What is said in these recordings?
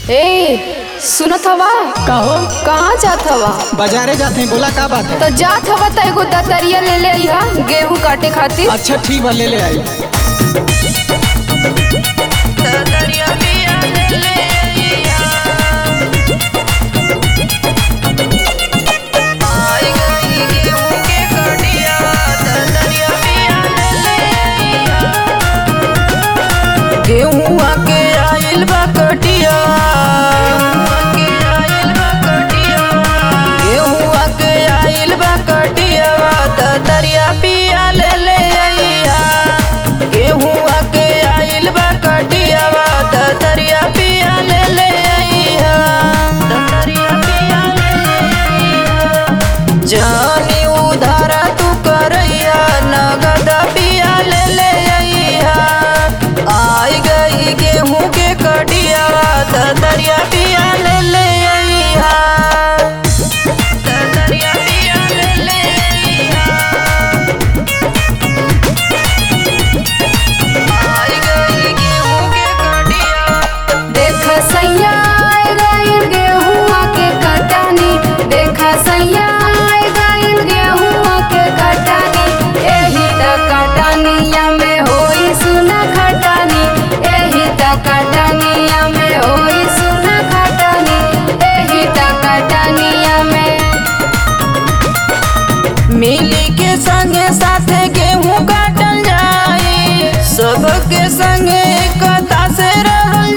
ए सुनत हवा कहो कहाँ जात हवा बाजारे जाते हैं बोला का बात है तो जात हवा त एगो दतरिया ले ले अइहा गेहूं काटे खातिर अच्छा ठीक बा ले ले आई गेहुआ के आइल बा कटिया गेहुआ के आइल बा कटिया त दरिया पिया ले ले अइहा गेहुआ के आइल बा कटिया त दरिया पिया ले ले अइहा त दरिया पिया ले ले अइहा जानी उधारा तू करैया नगद पिया ले ले अइहा आई गई गेहूं के कटिया त दरिया पिया ले ले अइहा त दरिया पिया ले ले अइहा आई गई गेहूं के कटिया देख सैया आए गइल गेहुआ के कटानी देख सैया आए गइल गेहुआ के कटानी एही त कटानिया में होई सुना खटानी एही त कटानिया में होई सुना खटानी एही त कटानिया में मिली के संगे साथे गेहूं काटल जाई सबके संगे एकता से रहल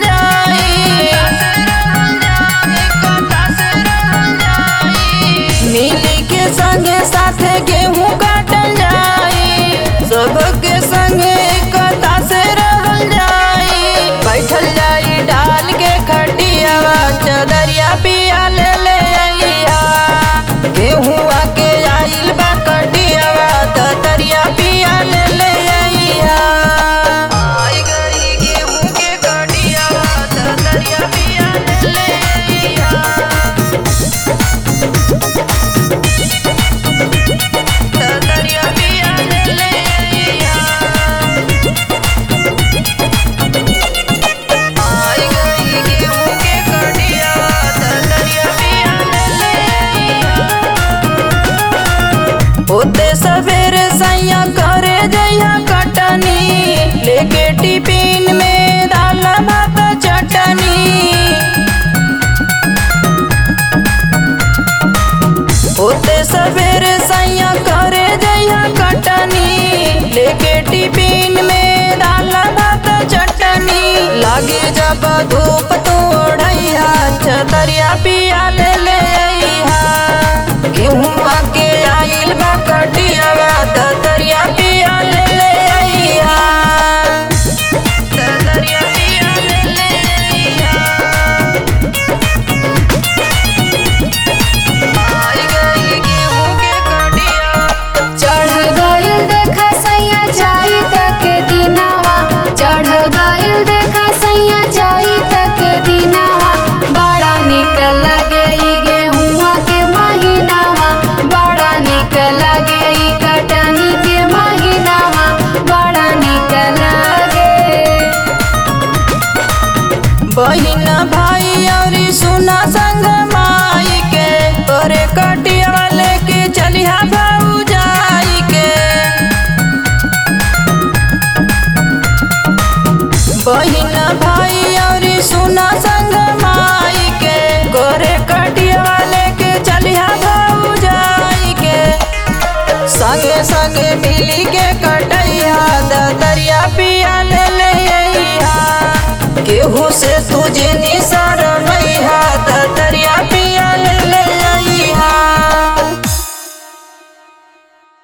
जाई मिली के संगे साथे गेहूं काटल जाई सबके संगे एकता से रहल जाई बैठल जाई डाल के खटिया चदरिया पिया ले ले अइहा गेहुआ के आइल बा कटिया त दरिया पिया ले ले अइहा आई गई गेहूं के कटिया त दरिया पिया ले ले अइहा त दरिया पिया ले ले अइहा आई गई गेहूं के कटिया त दरिया पिया ले ले अइहा होते सवेरे सैया करे जइया कटनी लेके टिफिन में दाल भात चटनी होते सवेरे सैया करे जइया कटनी लेके टिफिन में दाल भात चटनी लागे जब धूप तो ओढ़ैया छतरिया पिया ले ले अइहा गेहुआ के आइल बा कटिया त दरिया पिया ले ले अइहा त दरिया पिया ले ले अइहा आई गई गेहूं के कटिया चढ़ गइल देखा सैया जाई तक दिनावा चढ़ गइल देखा सैया जाई तक दिनावा बड़ा निक लगे ई गेहुआ के महीनावा बड़ा निक लगे ई कटनी के महीनावा बड़ा निक लगे बहिन भाई और सुना संग माई के तोरे कटिया लेके चलिहा भाऊ जाई के बहिन भाई और सुना संग माई के गोरे कटिया लेके चलिहा भाऊ जाई के संगे संगे मिली के कटैया दरिया पिया ले ले अइहा केहू से तुझे निशा